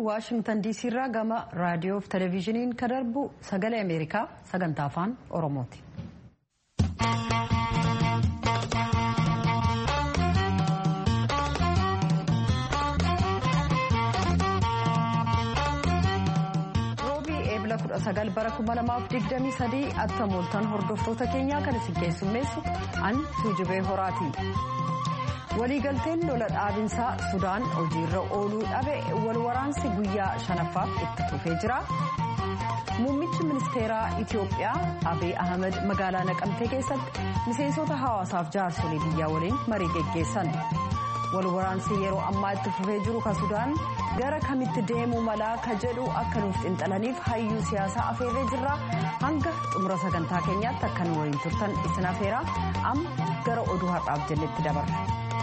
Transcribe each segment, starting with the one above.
waashingtan diisii irraa gama raadiyoo fi televezyiiniin kan darbu sagalee ameerikaa sagantaa afaan oromooti. roobii eebila 19 bara 2023 akka mooltan hordoftoota keenyaa kan isin keessummeessu an tuujubee horaati. waliigalteen lola dhaabinsaa sudaan hojiirra ooluu dhabe walwaraansi guyyaa shanaffaaf itti fufee jira muummichi ministeeraa itiyoophiyaa abiy ahmed magaalaa naqamtee keessatti miseensota hawaasaaf jaarsolii biyyaa waliin marii geggeessan walwaraansi yeroo ammaa itti fufee jiru ka sudaan gara kamitti deemuu malaa ka jedhu akka nuuf xinxalaniif hayyuu siyaasaa afeerree jirra hanga xumura sagantaa keenyaatti akka nu waliin turtan isin afeeraa amma gara oduu har'aaf jennetti dabarra.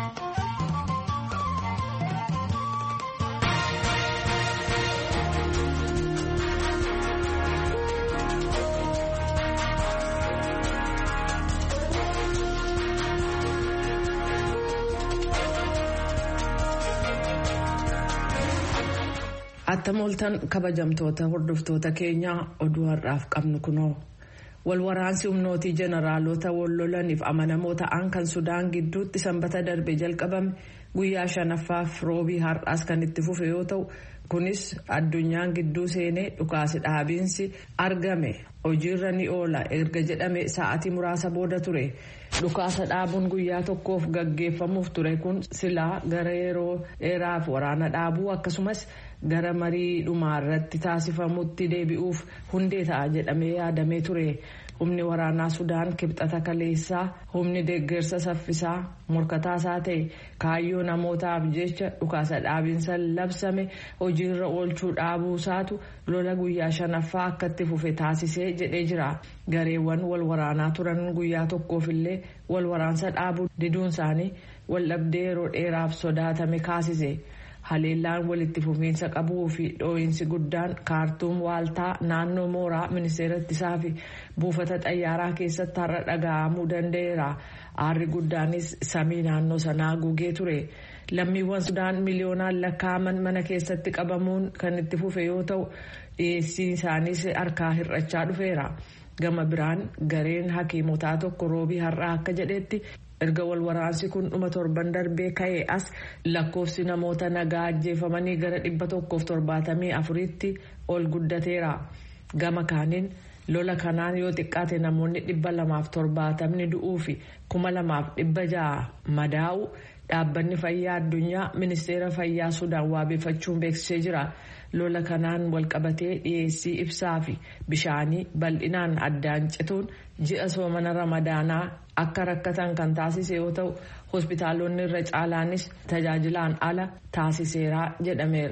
Atta mooltan kabajamtoota hordoftoota keenyaa oduu har'aaf qabnu kunoo walwaraansi humnootii jeneraalota wallolaniif amanamoo ta'an kan sudaan gidduutti sanbata darbe jalqabame guyyaa shanaffaaf roobii har'aas kan itti fufe yoo ta'u kunis addunyaan gidduu seenee dhukaasi dhaabiinsi argame hojiirra ni oola erga jedhame sa'atii muraasa booda ture dhukaasa dhaabuun guyyaa tokkoof gaggeeffamuuf ture kun silaa gara yeroo dheeraaf waraana dhaabuu akkasumas. gara marii dhumaa irratti taasifamutti deebi'uuf hundee ta'a jedhamee yaadamee ture humni waraanaa sudaan kibxata kaleessaa humni deeggarsa saffisaa morkataasaa ta'e kaayyoo namootaaf jecha dhukaasa dhaabiinsa labsame hojiirra oolchuu dhaabuusaatu lola guyyaa shanaffaa akka itti fufe taasisee jedhee jira gareewwan wal waraanaa turan guyyaa tokkoofillee wal waraansa dhaabuu diduun isaanii waldhabdee yeroo dheeraaf sodaatame kaasise. haleellaan walitti fufiinsa qabuu fi dhoo'insi guddaan kaartuum waaltaa naannoo mooraa ministeera ittisaa fi buufata xayyaaraa keessatti har'a dhaga'amuu danda'eera aarri guddaanis samii naannoo sanaa gugee ture lammiiwwan sudaan miliyoonaan lakkaa'aman mana keessatti qabamuun kan itti fufe yoo ta'u dhiyeessiin isaaniis harkaa hir'achaa dhufeera gama biraan gareen hakiimotaa tokko roobii har'aa akka jedhetti. erga wal waraansi kun dhuma torban darbee ka'ee as lakkoofsi namoota nagaa ajjeefamanii gara dhibba tokkoof torbaatamii afuriitti ol guddateera gama kaaniin lola kanaan yoo xiqqaate namoonni dhibba lamaaf torbaatamni du'uu fi kuma lamaaf dhibba ja'a madaa'u dhaabbanni fayyaa addunyaa ministeera fayyaa sudaan waabeeffachuun beeksisee jira lola kanaan walqabatee dhiyeessii ibsaa fi bishaanii bal'inaan addaan cituun ji'a soomana ramadaanaa akka rakkatan kan taasise yoo ta'u hospitaalonni irra caalaanis tajaajilaan ala taasiseera jedhameera.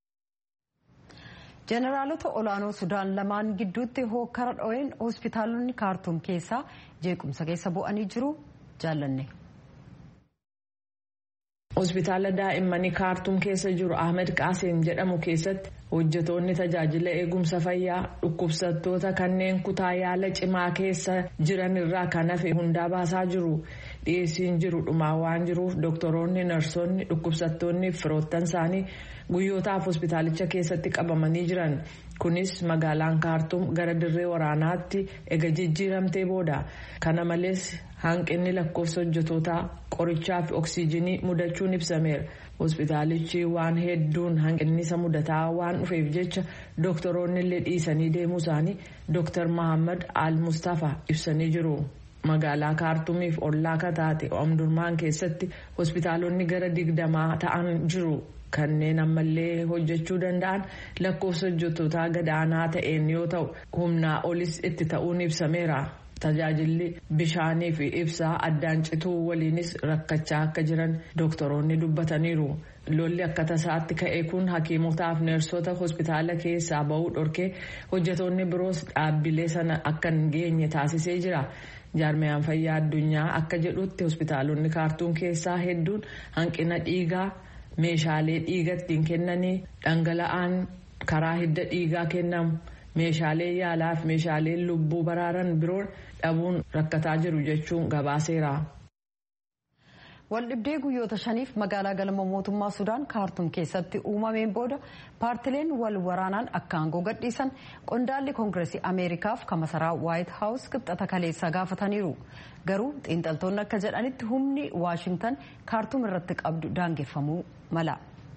jeneraalota olaanoo sudaan lamaan gidduutti hokkara dho'een hospitaalonni kaartuum keessaa jeequmsa keessa bu'anii jiru jaallanne. hospitaala daa'immanii kaartuum keessa jiru ahmed qaasim jedhamu keessatti hojjetoonni tajaajila eegumsa fayyaa dhukkubsattoota kanneen kutaa yaala cimaa keessa jiran irraa kan hafe hundaa baasaa jiru dhiyeessiin jiru dhumaa waan jiruuf doktoroonni narsoonni dhukkubsattoonni firoottan isaanii guyyootaaf hospitaalicha keessatti qabamanii jiran kunis magaalaan kaartuum gara dirree waraanaatti ega jijjiiramtee booda kana malees hanqinni lakkoofsa hojjetootaa qorichaa fi oksiijinii mudachuun ibsameera hospitaalichi waan hedduun hanqinnisa mudataa waan dhufeef jecha doktoroonni illee dhiisanii deemuu isaanii dooktar mahammad al mustafa ibsanii jiru. magaalaa kaartuumiif ollaa kataate omdurmaan keessatti hospitaalonni gara digdamaa ta'an jiru kanneen ammallee hojjechuu danda'an lakkoofsa hojjettootaa gadaanaa ta'een yoo ta'u humnaa olis itti ta'uun ibsameera. tajaajilli bishaanii fi ibsaa addaan cituu waliinis rakkachaa akka jiran dooktoroonni dubbataniiru lolli akka tasaatti ka'e kun hakiimotaaf neersota hospitaala keessaa ba'uu dhorkee hojjetoonni biroos dhaabbilee sana akka hin geenye taasisee jira jaarmiyaan fayyaa addunyaa akka jedhutti hospitaalonni kaartuum keessaa hedduun hanqina dhiigaa meeshaalee dhiiga ittiin kennanii dhangala'aan karaa hidda dhiigaa kennamu. meeshaalee yaalaa fi meeshaalee lubbuu baraaran biroon dhabuun rakkataa jiru jechuun gabaaseera. waldhibdee guyyoota shaniif magaalaa galma mootummaa sudaan kaartum keessatti uumameen booda paartileen wal waraanaan akka aangoo gadhiisan qondaalli koongireesii ameerikaaf kamasaraa waayit haawus qixxata kaleessaa gaafataniiru garuu xiinxaltoonni akka jedhanitti humni waashingtan kaartum irratti qabdu daangeffamuu mala.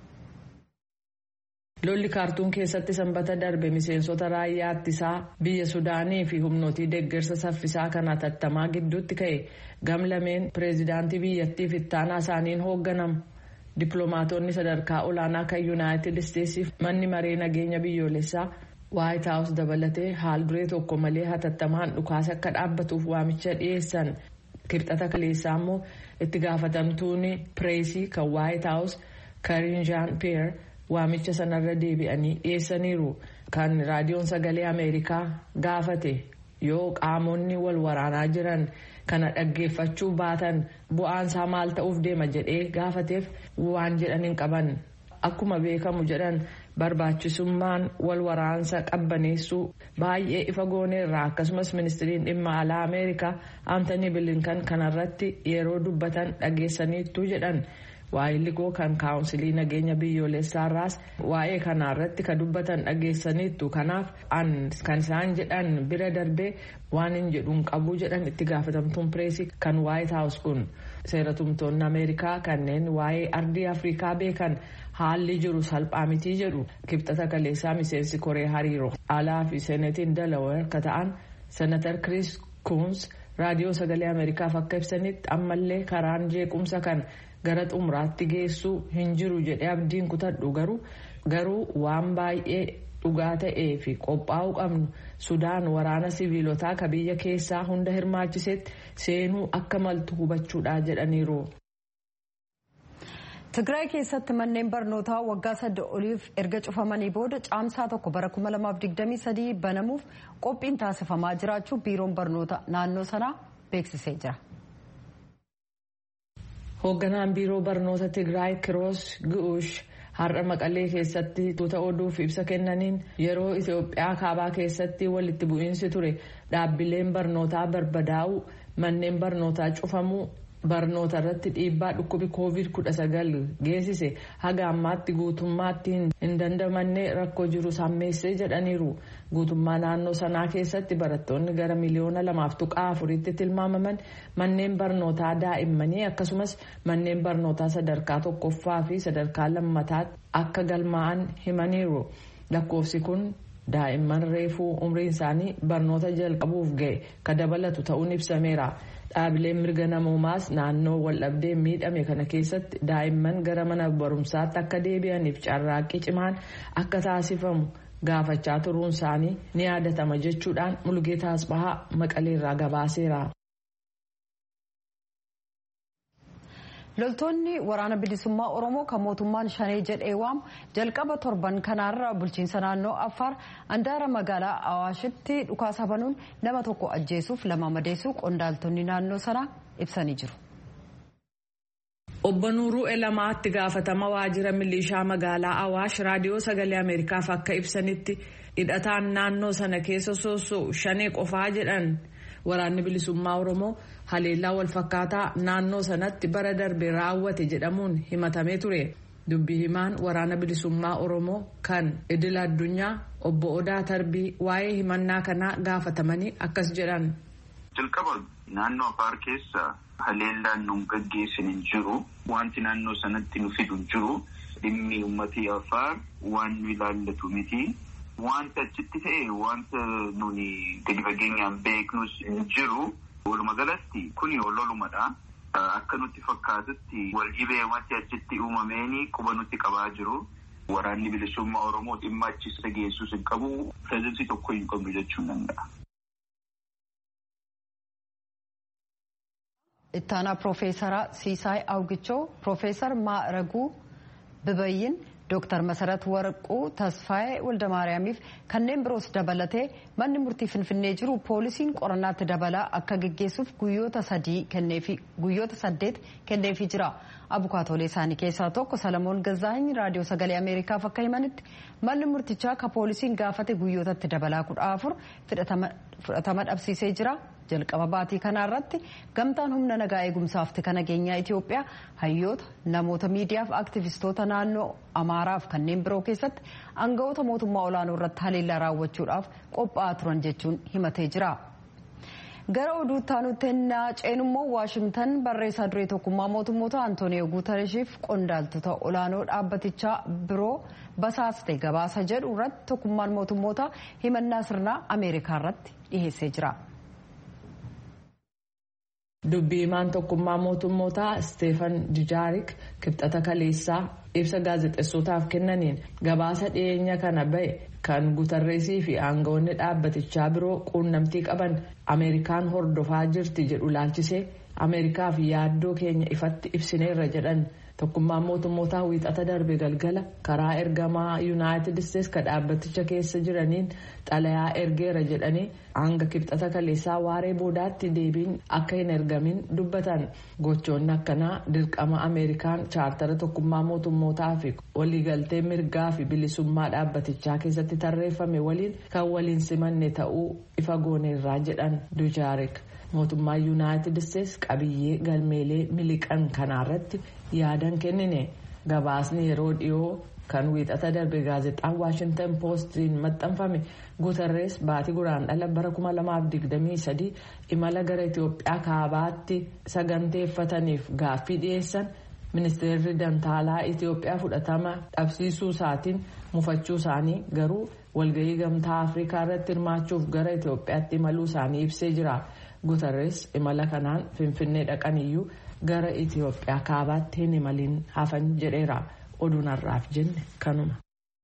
lolli kaartuum keessatti sanbata darbe miseensota raayyaa ittisaa biyya sudaanii fi humnootii deeggarsa saffisaa kan hatattamaa gidduutti ka'e gamlameen pireezidaantii biyyattiif ittaanaa isaaniin hoogganamu dippiloomaatonni sadarkaa olaanaa kan yuunaayitid isteetsiif manni maree nageenya biyyoolessaa waayit haawus dabalatee haal duree tokko malee hatattamaan dhukaasa akka dhaabbatuuf waamicha dhiyeessan kibxata kaleessaa immoo itti gaafatamtuun pireesii kan waayit haawus kariin jaan peer. waamicha sanarra deebi'anii dhiyeessaniiru kan raadiyoon sagalee ameerikaa gaafate yoo qaamonni wal waraanaa jiran kana dhaggeeffachuu baatan bu'aansaa maal ta'uuf deema jedhee gaafateef waan jedhan hin qaban akkuma beekamu jedhan barbaachisummaan wal waraansa qabbaneessuu baay'ee ifa gooneerra akkasumas ministiriin dhimma alaa ameerikaa aantanii bilinkan kanarratti yeroo dubbatan dhageessaniittu jedhan. waa'illi koo kan kaawunsilii nageenya biyyoolessaarraas waa'ee kanaarratti ka dubbatan dhageessaniittu kanaaf kan isaan jedhan bira darbee waan hin jedhuun qabu jedhan itti gaafatamtuun pireesii kan waayit haawus kun seeratumtoonni ameerikaa kanneen waa'ee ardii afrikaa beekan haalli jiru salphaa mitii jedhu kibxata kaleessaa miseensi koree hariiroo alaa fi seenetiin dalaweer ka ta'an senatar kiriis kuns raadiyoo sagalee ameerikaaf akka ibsanitti ammallee karaan jeequmsa kan gara xumuraatti geessuu hin jiru jedhee abdiin kutadhu garuu garuu waan baay'ee dhugaa ta'ee fi qophaa'uu qabnu sudaan waraana siviilotaa ka biyya keessaa hunda hirmaachisetti seenuu akka maltu hubachuudha jedhaniiru. Tigraay keessatti manneen barnootaa waggaa sadde oliif erga cufamanii booda caamsaa tokko bara 2023 banamuuf qophiin taasifamaa jiraachuu biiroon barnoota naannoo sanaa beeksisee jira. hoogganaan biiroo barnoota tigraay kiroos gu'uush har'a maqalee keessatti tuuta oduuf ibsa kennaniin yeroo itiyoophiyaa kaabaa keessatti walitti bu'iinsi ture dhaabbileen barnootaa barbadaa'u manneen barnootaa cufamuu barnoota irratti dhiibbaa dhukkubi koovid 19 geessise haga ammaatti guutummaatti hin dandamanne rakkoo jiru sammeessee jedhaniiru guutummaa naannoo sanaa keessatti barattoonni gara miliyoona lamaaf tuqaa afuritti tilmaamaman manneen barnootaa daa'immanii akkasumas manneen barnootaa sadarkaa tokkoffaa fi sadarkaa lammataatti akka galmaa'an himaniiru lakkoofsi kun daa'imman reefuu umriin isaanii barnoota jalqabuuf ga'e ka dabalatu ta'uun ibsameera. dhaabileen mirga namoomaas naannoo waldhabdeen miidhame kana keessatti daa'imman gara mana barumsaatti akka deebi'aniif carraaqqii cimaan akka taasifamu gaafachaa turuun isaanii ni yaadatama jechuudhaan mulgeetaa asbahaa maqaleerraa gabaaseera. loltoonni waraana bilisummaa oromoo kan mootummaan shanee jedhee waamu jalqaba torban kanaarra bulchiinsa naannoo affaar andaara magaalaa awaashitti dhukaasa banuun nama tokko ajjeesuuf lama madeessuu qondaaltonni naannoo sanaa ibsanii jiru. obbo nuuruu elamaatti gaafatama waajjira milishaa magaalaa awaash raadiyoo sagalee ameerikaaf akka ibsanitti hidhataan naannoo sana keessa soosoo shanee qofaa jedhan. waraanni bilisummaa oromoo haleellaa walfakkaataa naannoo sanatti bara darbe raawwate jedhamuun himatamee ture dubbii himaan waraana bilisummaa oromoo kan idil addunyaa obbo odaa tarbii waa'ee himannaa kanaa gaafatamanii akkas jedhan. jalqaba naannoo afaar keessa haleellaan nu gaggeessin hin jiru wanti naannoo sanatti nu fidu hin jiru dhimmi uummatii afaar waan nu ilaallatu miti. Wanta achitti ta'e wanta nuni gadi fageenyaan beeknus hin jiru. Walumaa galatti kuni lolumadha. Akka nutti fakkaatutti wal dhibee wanti achitti uumameeni quba nutti qabaa jiru. Waraanni bilisummaa Oromoo dhimma achisa geessus hin qabu. Pireezidansii tokko hin qabnu jechuun danda'a. Ittaanaa Piroofeesara Siisaay Awgichoo, Piroofeesar Maaraguu Bibayyin. Dooktar Masarat Warquu Tasfaayee Waldamaariyaamiif kanneen biroos dabalatee manni murtii Finfinnee jiru poolisiin qorannaatti dabalaa akka geggeessuuf guyyoota sadii guyyoota saddeet kenneefii jira. Abukaatoolee isaanii keessaa tokko Salamoon Gazaany raadiyoo sagalee Ameerikaaf akka himanitti manni murtichaa ka poolisiin gaafate guyyootatti dabalaa kudha afur fudhatama dhabsiisee jira. jalqaba baatii kanaarratti gamtaan humna nagaa eegumsaaf tika nageenyaa Itoophiyaa hayyoota namoota miidiyaaf aktivistoota naannoo Amaaraaf kanneen biroo keessatti aangawoota mootummaa olaanoo irratti haleellaa raawwachuudhaaf qophaa'aa turan jechuun himatee jira. gara oduu taanutti ennaa ceenummoo waashimtan barreessaa duree tokkummaa mootummoota antooniyoo guutareshiif qondaaltota olaanoo dhaabbatichaa biroo basaaste gabaasa jedhu irratti tokkummaan mootummoota himannaa sirnaa ameerikaa irratti dhiheessee jira. dubbii himaan tokkummaa mootummootaa isteefan dijaarik kibxata kaleessaa ibsa gaazexessootaaf kennaniin gabaasa dhiyeenya kana ba'e kan guutarreesii fi aangawoonni dhaabbatichaa biroo quunnamtii qaban ameerikaan hordofaa jirti jedhu laalchisee ameerikaaf yaaddoo keenya ifatti ibsineerra jedhan tokkummaan mootummootaa wiixata darbe galgala karaa ergamaa yuunaayitid isteetsi ka dhaabbaticha keessa jiraniin xalayaa ergeera jedhanii hanga kibxata kaleessaa waaree boodaatti deebiin akka hin ergamin dubbatan gochoonni akkanaa dirqama ameerikaan chaartara tokkummaa mootummootaa fi waliigaltee mirgaa fi bilisummaa dhaabbatichaa keessatti tarreeffame waliin kan waliin simanne ta'uu ifa gooneerraa jedhan dujaarik mootummaa yuunaayitid isteetsi qabiyyee galmeelee miliqan kanaarratti yaadan kennine gabaasni yeroo dhiyoo kan wiixata darbe gaazexaan waashintan poostiin maxxanfame guutarrees baatii guraandhala bara 2023 imala gara itiyoophiyaa kaabaatti saganteeffataniif gaaffii dhiyeessan ministeerri dantaalaa itiyoophiyaa fudhatama dhabsiisuu isaatiin mufachuu isaanii garuu walgahii gamtaa afrikaa irratti hirmaachuuf gara itiyoophiyaatti imaluu isaanii ibsee jira guutarrees imala kanaan finfinnee dhaqaniyyuu gara itiyoophiyaa kaabaatti hin imaliin hafan jedheera oduun har'aaf jenne kanuma.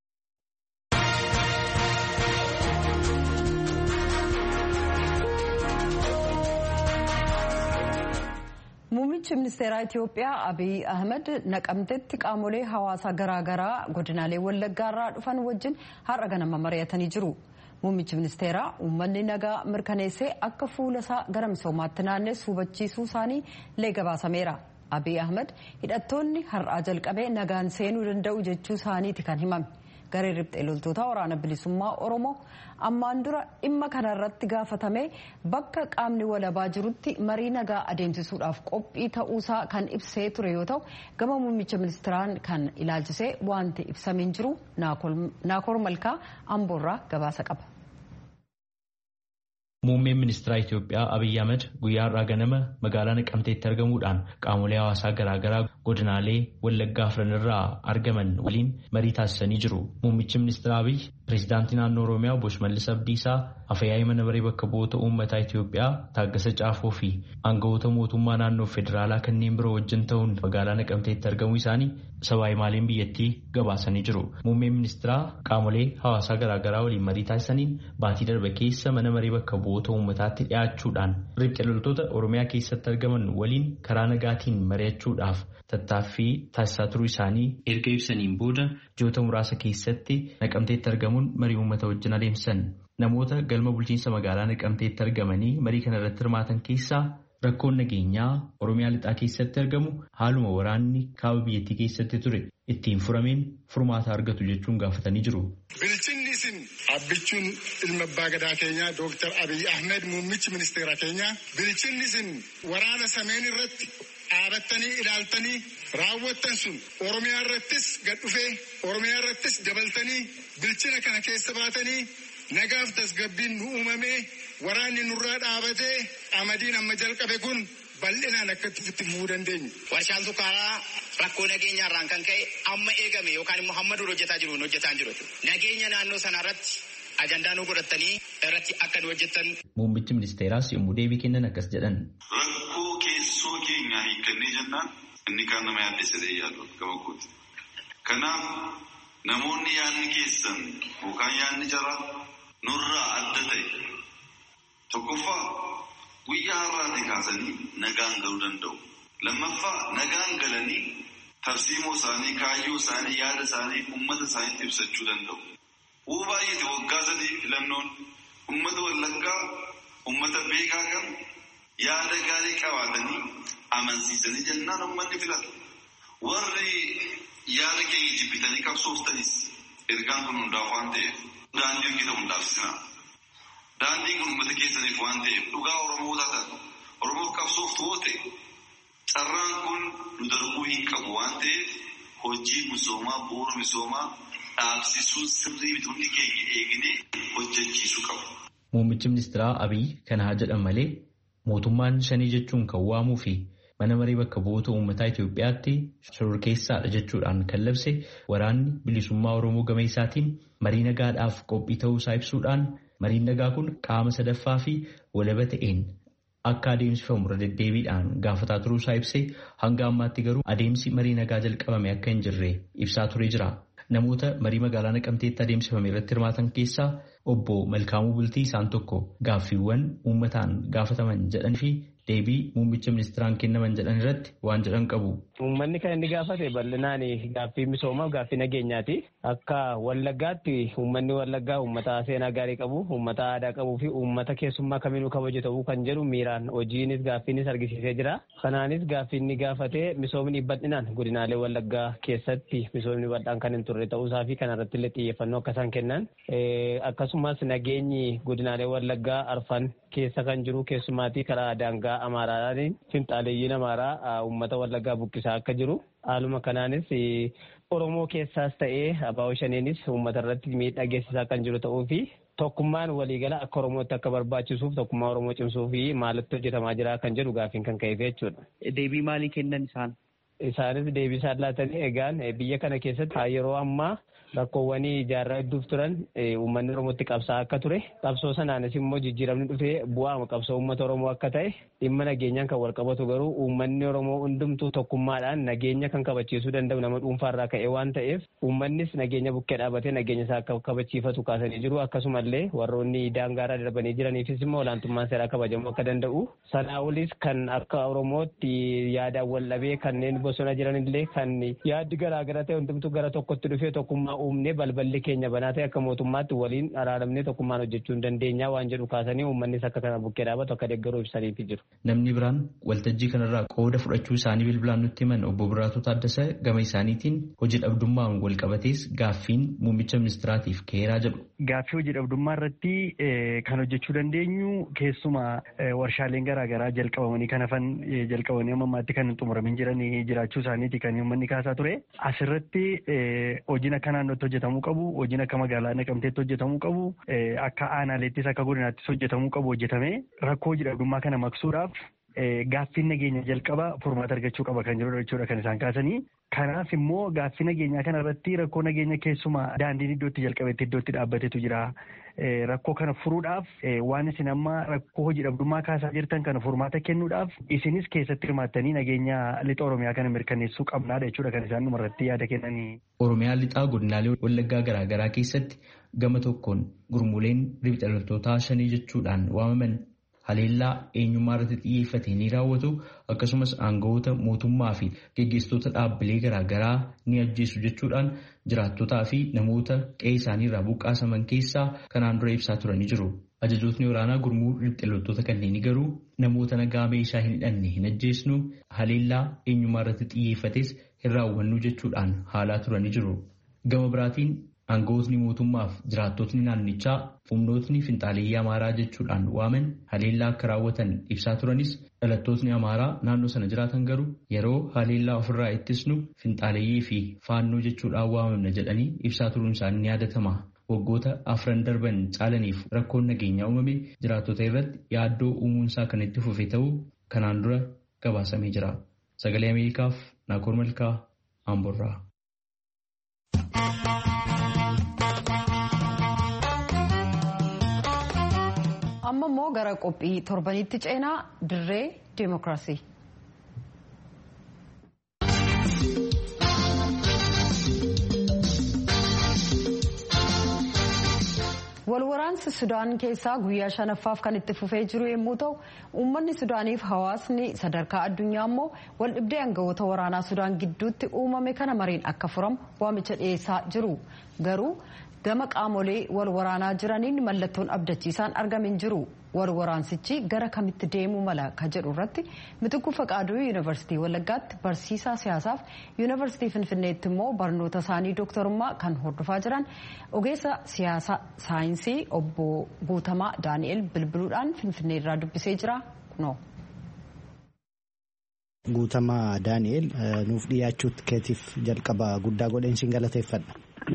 Muummichi ministeeraa Itoophiyaa Abiy Ahmed naqamtetti qaamolee hawaasaa garaagaraa godinaalee wallaggaarraa dhufan wajjin har'a ganama mari'atanii jiru. Muummichi ministeeraa uummanni nagaa mirkaneessee akka fuula isaa gara misoomaatti naannessu hubachiisuu isaanii lee gabaasameera. Abiy Ahmed hidhattoonni har'aa jalqabee nagaan seenuu danda'u jechuu isaaniiti kan himame. Garee riphxee loltoota waraana bilisummaa Oromoo ammaan dura dhimma kanarratti gaafatame bakka qaamni walabaa jirutti marii nagaa adeemsisuudhaaf qophii ta'uusaa kan ibsee ture yoo ta'u gama muummicha ministeeraan kan ilaalchisee wanti ibsamiin jiru naakoor malkaa amboorraa gabaasa qaba. Muummeen ministeera Itoophiyaa Abiyyi Ahmed guyyaa har'aa ganama magaalaa Naqamteetti argamuudhaan qaamolee hawaasaa garaagaraa godinaalee Wallaggaa afran irraa argaman waliin marii taasisanii jiru. Muummichi ministeera Abiyyi pireezidaantii naannoo Oromiyaa obbo Shimallis Abdiisaa afayyaa'ii mana maree bakka bu'oota uummataa Itoophiyaa Taaggasa Caafoo fi aangawoota mootummaa naannoo federaalaa kanneen biroo wajjin ta'uun magaalaa Naqamteetti argamuu isaanii sabaa himaaleen biyyattii gabaasanii jiru. Muummeen ministeeraa qaamolee hawaasaa garaagaraa waliin marii taasisaniin baatii darbe keessa mana maree bakka bu'oota uummataatti dhiyaachuudhaan riphxee loltoota Oromiyaa keessatti argaman waliin karaa nagaatiin mari'achuudhaaf tattaaffii taasisaa turuu isaanii erga ibsaniin booda ji'oota muraasa keessatti naqamteetti argamuun marii uummata wajjin adeemsan. Namoota galma bulchiinsa magaalaa naqamteetti argamanii marii kana irratti hirmaatan keessaa rakkoon nageenyaa Oromiyaa lixaa keessatti argamu haaluma waraanni kaaba biyyattii keessatti ture ittiin furameen furmaata argatu jechuun gaafatanii jiru. Bilchinni isin abbichuun ilma abbaa gadaa keenyaa Dooktar Abiy Ahmed muummichi ministeera keenyaa bilchinni isin waraana sameen irratti dhaabattanii ilaaltanii raawwattan sun Oromiyaa irrattis gad dhufee Oromiyaa irrattis dabaltanii bilchina kana keessa baatanii nagaaf tasgabbiin nu uumamee waraanni nurraa dhaabatee amadiin amma jalqabe kun bal'inaan akka itti fufuu dandeenyu. Warshaan sukkaaraa rakkoo nageenyaarraan kan ka'e amma eegame yookaan immoo hamma dura hojjetaa jiru hojjetaa jiru. Nageenya naannoo sanaa irratti ajandaa nu godhatanii irratti akka nu hojjetan. Muummichi ministeeraas yommuu deebii kennan akkas jedhan. Rakkoo keessoo keenyaa hiikkannee jennaan inni kaan nama yaaddessadee yaadu gama kooti. Kanaaf namoonni yaadni keessan yookaan yaadni jara nurraa adda ta'e tokkoffaa guyyaa har'aatii kaasanii nagaan galuu danda'u. Lammaffaa nagaan galanii tarsiimoo isaanii, kaayyoo isaanii, yaada isaanii uummata isaaniitti ibsachuu danda'u. Uu baay'eeti waggaa sadii filannoon uummata wallaggaa uummata beekaa kan yaada gaarii qabaatanii amansiisanii jennaan uummanni filata. Warri yaada keenya jibbitanii qabsooftanis ergaan kun hundaaf waan ta'eef daandii hojjeta hundaaf sinaa. Daandiin kun uummata keessaniif waan ta'eef dhugaa Oromoo taatan Oromoof qabsoof toote carraan kun nu darbuu hin qabu waan ta'eef hojii misoomaa bu'uura misoomaa dhaabsisuun sirrii bituunni keenya eegnee hojjechiisuu qabu. Muummichi ministeeraa Abiy kana haa jedhan malee mootummaan shanii jechuun kan waamuu fi mana marii bakka bu'oota uummataa Itoophiyaatti shororkeessaadha jechuudhaan kan labse waraanni bilisummaa Oromoo gama isaatiin marii nagaadhaaf qophii ta'uu isaa ibsuudhaan mariin nagaa kun qaama sadaffaa fi walaba ta'een akka adeemsifamu irra deddeebiidhaan gaafataa turuu isaa ibsee hanga ammaatti garuu adeemsi marii nagaa jalqabame akka hin jirre ibsaa turee jira. Namoota marii magaalaa naqamteetti adeemsifame irratti hirmaatan keessaa obbo Malkaamuu Bultii isaan tokko gaaffiiwwan uummataan gaafataman jedhan fi deebii muummicha ministeeraan kennaman jedhan irratti waan jedhan qabu. Uummanni kan inni gaafate bal'inaan gaaffii misoomaaf gaaffii nageenyaati. Akka Wallaggaatti uummanni Wallaggaa uummata seenaa gaarii qabu, uummata aadaa qabuu fi uummata keessummaa kamiinuu kabaju ta'uu kan jedhu miiraan hojiinis gaaffiinis argisiisee jira. Kanaanis gaaffii inni gaafate misoomni bal'inaan godinaalee Wallaggaa keessatti misoomni bal'aan kan hin turre ta'uusaa fi kanarratti illee xiyyeeffannoo akka isaan kennan. Akkasumas nageenyi godinaalee Wallaggaa arfan keessa kan jiru keessumaatii karaa daangaa Amaaraatiin finxaaleeyyiin Amaaraa uummata Wallaggaa buqqisaa akka jiru. Haaluma kanaanis Oromoo keessaas ta'ee abaa'oo shaniinis uummata irratti miidhaa geessisaa kan jiru ta'uu fi tokkummaan waliigala akka Oromootti akka barbaachisuuf tokkummaa Oromoo cimsuu fi maalitti hojjetamaa jira kan jedhu gaaffiin kan ka'eef jechuudha. Deebii maalii kennan isaan? Isaanis deebii isaan laatanii egaan biyya kana keessatti yeroo ammaa rakkoowwan jaarraa hedduuf turan uummanni Oromootti qabsaa akka ture qabsoo sanaanis immoo jijjiiramni dhufee bu'aama qabsoo uummata Oromoo akka ta'e dhimma nageenyaan kan wal qabatu garuu uummanni Oromoo hundumtuu tokkummaadhaan nageenya kan kabachiisuu danda'u nama dhuunfaarraa ka'e waan ta'eef uummannis nageenya bukkee dhaabatee nageenya isaa akka kabachiifatu kaasanii jiru akkasumallee warroonni daangaarraa darbanii jiraniifis immoo olaantummaan seeraa kabajamuu akka danda'u sanaa olis kan akka Oromootti yaadaan wal dhabee kanneen bosona jiranillee kan yaaddi garaagara ta'e hundumtuu gara tokkotti dhufee tokkummaa uumnee balballi keenya banaa ta'e akka mootummaatti waliin araaramnee tokkummaan hojjechuu hin dandeenyaa waan jedhu kaasanii uummannis akka kana bukkee dhaabatu akka deeggaruu ibsaniifi jiru. Namni biraan waltajjii kanarraa qooda fudhachuu isaanii bilbilaan nutti himan obbo Biraatuu Taaddasa gama isaaniitiin hojii dhabdummaan wal qabatees gaaffiin muummicha ministiraatiif ka'eeraa jedhu. Gaaffii hojii dhabdummaa irratti kan hojjechuu dandeenyu keessumaa warshaaleen garaagaraa jalqabamanii kan hafan jalqabanii amma ammaatti kan hin xumuramin jiran jiraachuu isaaniiti kan uummanni kaasaa ture. Asirratti hojiin akka naannootti hojjetamuu qabu, hojiin akka magaalaa naqamteetti hojjetamuu qabu, akka aanaaleettis akka godinaattis hojjetamuu qabu hojjetamee rakkoo hojii dhabdummaa kana maqsuudhaaf gaaffiin nageenya jalqaba furmaata argachuu qaba kan jedhudha jechuudha kan isaan kaasanii. Kanaaf immoo gaaffii nageenyaa kana irratti rakkoo nageenya keessumaa daandiin iddootti jalqabetti iddootti dhaabbatetu jira. Rakkoo kana furuudhaaf waan isin amma rakkoo hojii dhabdummaa kaasaa jirtan kana furmaata kennuudhaaf isinis keessatti hirmaattanii nageenya lixa Oromiyaa kana mirkaneessuu qabnaadha jechuudha kan isaan dhumarratti yaada kennanii. Oromiyaa lixaa godinaalee wallaggaa garaagaraa keessatti gama tokkoon gurmuuleen riphxa loltootaa shanii jechuudhaan waamaman haleellaa eenyummaa irratti xiyyeeffate ni raawwatu akkasumas aangawoota mootummaa fi geggeessitoota dhaabbilee garaagaraa ni ajjeesu jechuudhaan jiraattotaa fi namoota qe'ee isaaniirraa buqqaasaman keessaa kanaan dura ibsaa turanii jiru. Ajajootni waraanaa gurmuu riphxa loltoota kanneenii garuu namoota nagaa meeshaa hin hidhanne hin ajjeesnu haleellaa eenyummaa irratti xiyyeeffates hin raawwannu jechuudhaan haalaa turanii jiru. Gama biraatiin aangawootni mootummaaf jiraattotni naannichaa humnootni finxaaleeyyii amaaraa jechuudhaan waaman haleellaa akka raawwatan ibsaa turanis dhalattootni amaaraa naannoo sana jiraatan garuu yeroo haleellaa ofirraa ittisnu finxaaleeyyii fi faannoo jechuudhaan waamamna jedhanii ibsaa turuun isaanii ni yaadatama. Waggoota afran darban caalaniif rakkoon nageenyaa uumame jiraattota irratti yaaddoo uumuunsaa kan itti fufe ta'uu kanaan dura gabaasamee jira. Sagalee Ameerikaaf Naakoor Malkaa Amborraa. amma immoo gara qophii torbanitti ceenaa dirree deemokiraasii. walwaraansi sudaan keessaa guyyaa shanaffaaf kan itti fufee jiru yommuu ta'u uummanni sudaaniif hawaasni sadarkaa addunyaa immoo wal dhibdee aangawoota waraanaa sudaan gidduutti uumame kana mariin akka furamu waamicha dhiyeessaa jiru garuu gama qaamolee wal waraanaa jiraniin mallattoon abdachiisaan argamin jiru wal waraansichi gara kamitti deemuu mala ka jedhu irratti mitikkuu faqaaduu yuunivarsiitii wallaggaatti barsiisaa siyaasaaf yuunivarsiitii finfinneetti immoo barnoota isaanii dooktarummaa kan hordofaa jiran ogeessa siyaasa saayinsii obbo Guutamaa Daani'el bilbiluudhaan finfinnee irraa dubbisee jira kunoo. Guutamaa Daani'el nuuf dhiyaachuutti keetiif jalqaba guddaa godheen siin galateeffadha.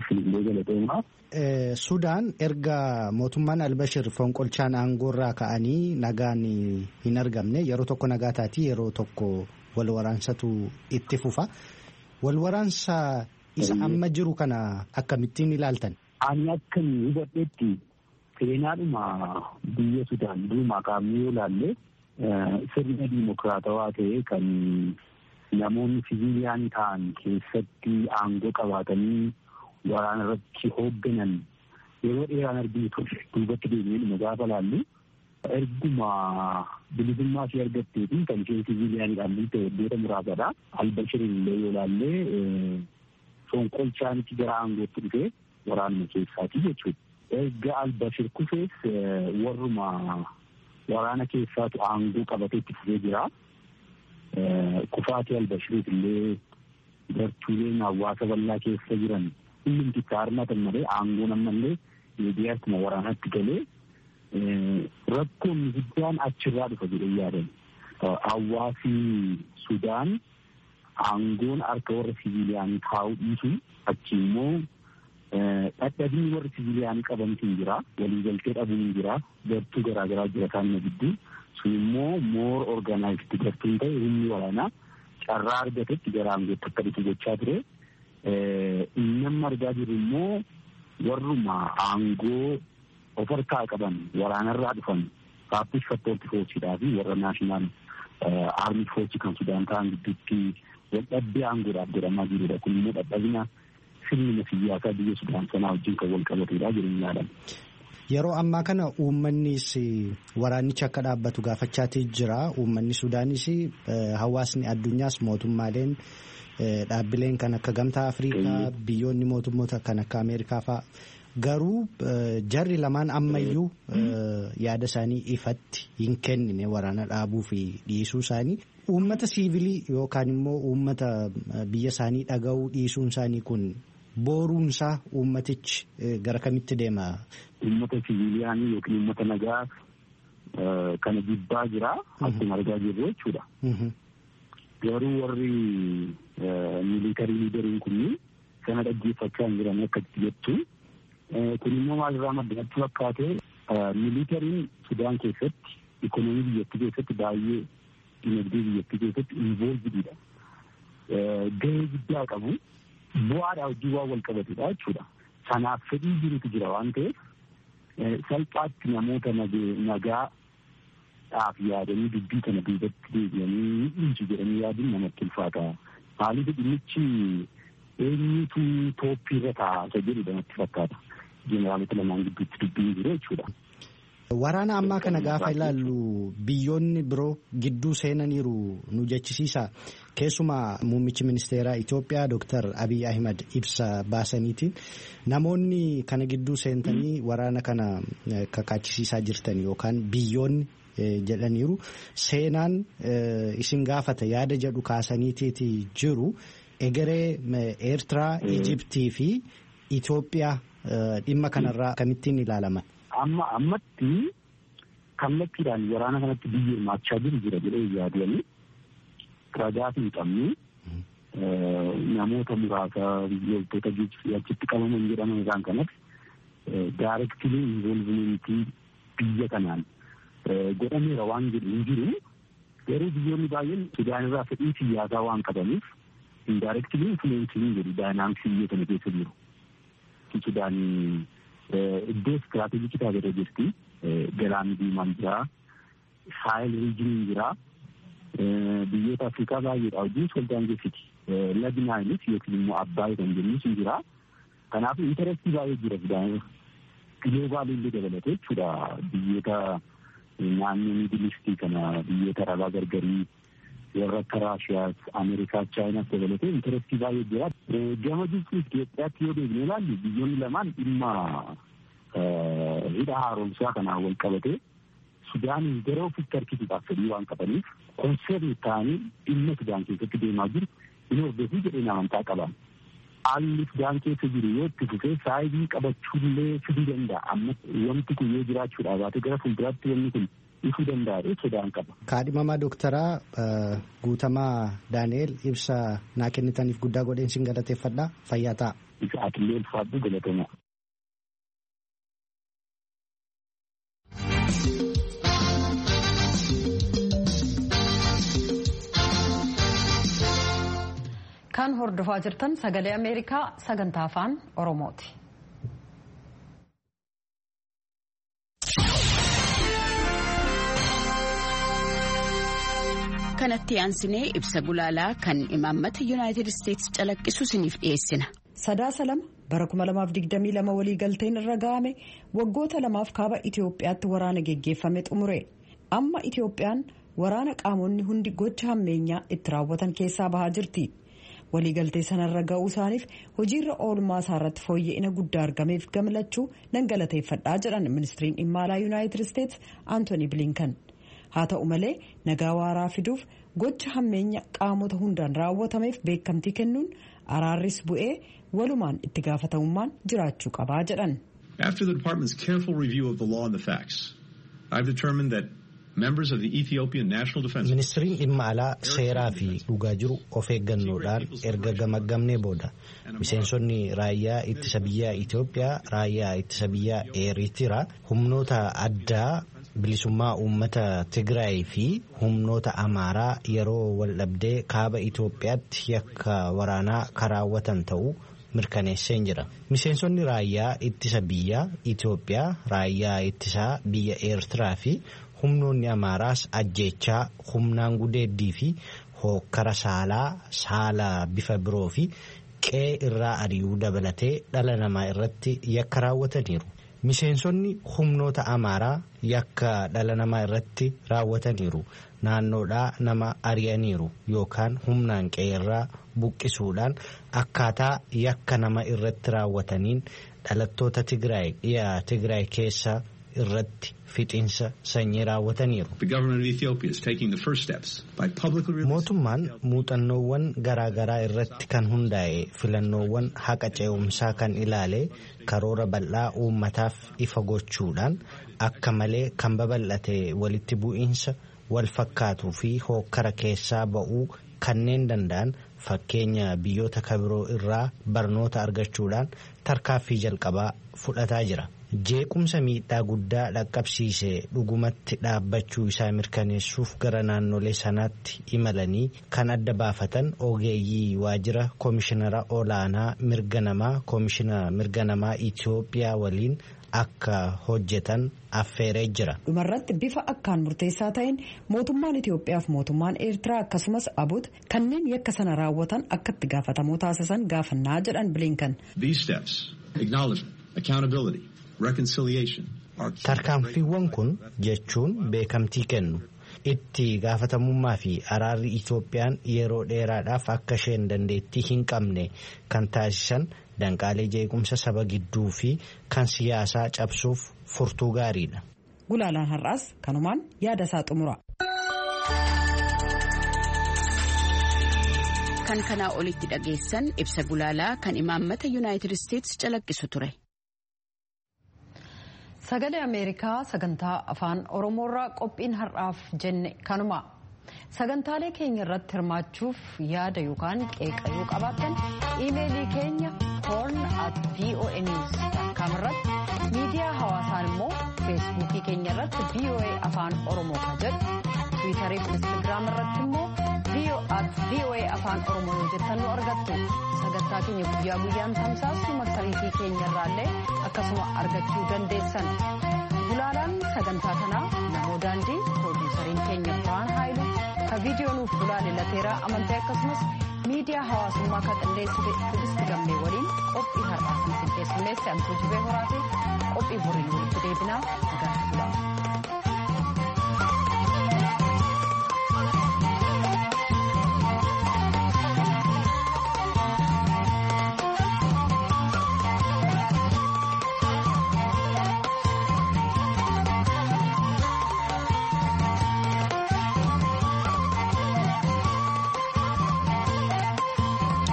Sudaan erga mootummaan Albashir fonqolchaan aangoorraa ka'anii nagaan hin argamne yeroo tokko nagaa taati yeroo tokko wal waraansatu itti fufa. Wal waraansa isa amma jiru kana akkamittiin ilaaltan? Ani akka hubadheetti seenaadhuma biyya Sudaan duumaa kaa'amee yoo ilaalle sirna dimokiraatawaa ta'e kan namoonni siviiliyaan ta'an keessatti aangoo qabaatanii waraana irratti hoogganan yeroo dheeraan arginu ture duubatti deemnee dhuma gaafa laallu erguma bilisummaa ishee argatteetiin kan isheen siviiliyaaniidhaan bulte waggoota muraasadha. Albashirin illee yoo laallee fonqolchaanitti gara aangootti dhufee waraanuma keessaati jechuudha. Erga Albashir kufees warruma waraana keessaatu aangoo qabatee itti fufee jira. Kufaatii Albashiriif illee gartuuleen hawaasa bal'aa keessa jiran hundumti itti harmatan malee aangoon ammallee miidiyaatuma waraanatti galee rakkoon guddaan achirraa dhufa jedhee yaadan. Hawaasi Sudaan aangoon harka warra siviiliyaanii kaa'uu dhiisu achi immoo dhadhabni warra siviiliyaanii qabantu jira waliigaltee dhabuun jira gartuu garaagaraa jira kaanuma gidduu sun immoo moor orgaanaayizdi gartuun ta'e humni waraanaa carraa argatetti gara aangootti akka dhufu gochaa ture. Namni argaa jirru immoo warruma aangoo of harkaa qaban waraanarraa dhufan paappish fattoorti foorsiidhaa fi warra naashinaal aarmii foorsi kan sudaan ta'an gidduutti waldhabbii aangoodhaaf godhamaa jirudha. Kun immoo dadhabina sirnuma siyaasaa biyya sudaan sanaa wajjin kan wal qabatedha jedhanii yaadan. Yeroo ammaa kana uummannis waraanichi akka dhaabbatu gaafachaatii jira. Uummanni Sudaanis hawaasni addunyaas mootummaaleen dhaabbileen kan akka Gamtaa Afrikaa biyyoonni mootummoota kan akka Ameerikaa fa'a. Garuu jarri lamaan ammayyuu yaada isaanii ifatti hin kennine waraana dhaabuu fi dhiisuu isaanii. Uummata siivilii yookaan immoo uummata biyya isaanii dhaga'uu dhiisuun isaanii kun boruunsaa uummatichi gara kamitti deema? Uummata siviiliyaanii yookiin uummata nagaa kana jibbaa jira. Akkuma argaa jirru jechuudha. Garuu warri miilitarii liideriin kunniin sana dhaggeeffachaa hin jiran akkatti jettu. Kun immoo maalirraa maddanatti fakkaate miilitariin Sudaan keessatti ikonoomii biyyattii keessatti baay'ee dinagdee biyyattii keessatti involvididha. Gahee guddaa qabu. Bu'aadhaa wajjin waan wal qabatedha jechuudha. Sanaaf fedhii jirutu jira waan ta'eef salphaatti namoota nagaadhaaf yaadanii dubbii kana duubatti deebi'anii dhiisu jedhanii yaaduun namatti ulfaata. Maaliif dhimmichi eenyutu tooppiirra taa'aa jedhudha natti fakkaata. Jeneraalota lamaan gidduutti dubbiin jiru jechuudha. Waraana ammaa kana gaafa ilaallu biyyoonni biroo gidduu seenaniiru nu jechisiisa. Keessumaa muummichi ministeeraa Itoophiyaa Dr. Abiy Ahimad ibsa baasaniitiin namoonni kana gidduu seentanii waraana kana kakaachisiisaa jirtan yookaan biyyoonni jedhaniiru seenaan isin gaafata yaada jedhu kaasaniitiiti jiru egeree Eertiraa, Ijiptii fi Itoophiyaa dhimma kanarraa kamittiin ilaalaman. Amma ammatti kallattiidhaan waraana kanatti biyyi hirmaachaa jiru jira jedhee yaadanii ragaa hin qabne namoota muraasa loltoota achitti qabaman jedhaman isaan kanatti daarektilii involvimentii biyya kanaan godhameera waan jedhu hin jiru garuu biyyoonni baay'een Sudaan irraa fedhii siyaasaa waan qabaniif indaarektilii infuleensii jedhu daayinaamiksii biyya kana keessa jiru. Sudaan iddoo istiraatejikii taatee jirti. Galaanni diimaan jira. Saayil riijiniin jira. Biyyoota Afrikaa baay'eedha wajjin soldaan geessiti. Lagi naayilis yookiin immoo Abbaay kan jennu sun jira. Kanaaf intarestii baay'ee jira Sudaan. Giloobaalii illee dabalatee jechuudha. Biyyoota naannoo miidilistii kana biyyoota arabaa gargarii warra akka Raashiyaas, Ameerikaa, Chaayinaas dabalatee intarestii baay'ee jira. Gama Gibxii Itoophiyaatti yoo deebine ilaallu biyyoonni lamaan dhimma hidha haaromsaa kanaan wal qabatee Sudaaniin gara ofitti harkisuudhaaf fedhii waan qabaniif konseerni ta'anii dhimma Sudaan keessatti deemaa jiru hin hordofuu jedheen amantaa qaban. Haalli Sudaan keessa jiru yoo itti fufee saayidii qabachuullee fiduu danda'a. Amma wanti kun yoo jiraachuudhaa baate gara fuulduraatti wanni kun ifuu danda'a sodaan qaba. Kaadhimamaa Dooktaraa Guutamaa Daani'eel ibsa naa kennitaniif guddaa godheen sin galateeffadha. Fayyaa ta'a. Isa atillee ulfaadhu galatamaa. Kan hordofaa jirtan sagalee Ameerikaa sagantaa afaan Oromooti. kanatti aansinee ibsa gulaalaa kan imaammata yuunaayitid isteetsi calaqqisu isiniif dhiyeessina. Sadaasa lama bara 2022 waliigalteen irra ga'ame waggoota lamaaf kaaba Itoophiyaatti waraana geggeeffame xumure. Amma Itoophiyaan waraana qaamonni hundi gocha hammeenyaa itti raawwatan keessaa bahaa jirti. Waliigaltee sanarra ga'uu isaaniif hojiirra oolmaa isaarratti fooyya'ina guddaa argameef gamlachuu nan galateeffadhaa jedhan ministiriin dhimma alaa yuunaayitid isteetsi Antooni Bilinkan. haa ta'u malee nagaa waaraa fiduuf gocha hammeenya qaamota hundaan raawwatameef beekamtii kennuun araarris bu'ee walumaan itti gaafatamummaan jiraachuu qabaa jedhan. After the department's careful review of the law and the facts, I've determined that members of the Ethiopian National Defense Ministiriin dhimma alaa seeraa fi dhugaa jiru of eeggannoodhaan erga gamaggamnee booda miseensonni raayyaa ittisa biyyaa Itoophiyaa raayyaa ittisa biyyaa Eeritiraa humnoota addaa bilisummaa uummata Tigraay fi humnoota Amaaraa yeroo waldhabdee kaaba Itoophiyaatti yakka waraanaa karaawwatan ta'uu mirkaneesseen jira. Miseensonni raayyaa ittisa biyyaa Itoophiyaa raayyaa ittisaa biyya Eertiraa fi humnoonni Amaaraas ajjeechaa humnaan gudeeddii fi hookkara saalaa saala bifa biroo fi qe'ee irraa ari'uu dabalatee dhala namaa irratti yakka raawwataniiru. Miseensonni humnoota Amaaraa yakka dhala namaa irratti raawwataniiru. Naannoodhaa nama ari'aniiru yookaan humnaan qe'eerraa buqqisuudhaan akkaataa yakka nama irratti raawwataniin dhalattoota Tigraay dhiyaa Tigraay keessa irratti fixiinsa sanyii raawwataniiru. Mootummaan muuxannoowwan garaagaraa irratti kan hundaa'e filannoowwan haqa ce'umsaa kan ilaale karoora bal'aa uummataaf ifa gochuudhaan akka malee kan babal'ate walitti bu'iinsa wal fakkaatuu fi hookkara keessaa ba'uu kanneen danda'an fakkeenya biyyoota kabiroo irraa barnoota argachuudhaan tarkaaffii jalqabaa fudhataa jira. jeequmsa miidhaa guddaa dhaqqabsiise dhugumatti dhaabbachuu isaa mirkaneessuuf gara naannolee sanaatti imalanii kan adda baafatan ogeeyyii waajjira koomishinara olaanaa mirga namaa koomishinara mirga namaa Itoophiyaa waliin akka hojjetan affeeree jira. dhumarratti bifa akkaan murteessaa ta'een mootummaan Itoophiyaa fi mootummaan Eertiraa akkasumas abut kanneen yakka sana raawwatan akka itti gaafatamoo taasisan gaafannaa jedhan bilinkan. Tarkaanfiiwwan kun jechuun beekamtii kennu itti gaafatamummaa fi araarri Itoophiyaan yeroo dheeraadhaaf akka isheen dandeettii hin qabne kan taasisan danqaalee jeequmsa saba gidduu fi kan siyaasaa cabsuuf furtuu gaariidha. Gulaalaan har'aas kanumaan yaada isaa xumura. Kan kanaa olitti dhageessan ibsa gulaalaa kan imaammata yuunaayitid isteetsi calaqqisu ture. Sagalee Ameerikaa sagantaa afaan Oromoorraa qophiin har'aaf jenne kanuma. Sagantaalee keenya irratti hirmaachuuf yaada yookaan qeeqa yoo qabaattan iimeelii keenya horn at voa news irratti miidiyaa hawaasaan immoo feesbuukii keenya irratti voa afaan oromoo kan jedhu tiwiitarii fi instaagiraam irratti immoo voa afaan oromoo yoo jettan nu argattu sagantaa keenya guyyaa guyyaan tamsaasnu marsariitii keenya irraallee akkasuma argachuu dandeessan gulaalaan sagantaa kanaa namoo daandii piroodiisariin keenya biraan haayilu ka viidiyoo nuuf gulaale lateeraa amantee akkasumas miidiyaa hawaasummaa kan qindeessite tuuristi gammee waliin qophii har'aa kan qindeessumeesse antuu jibee horaate qophii boriin walitti deebinaa nagaa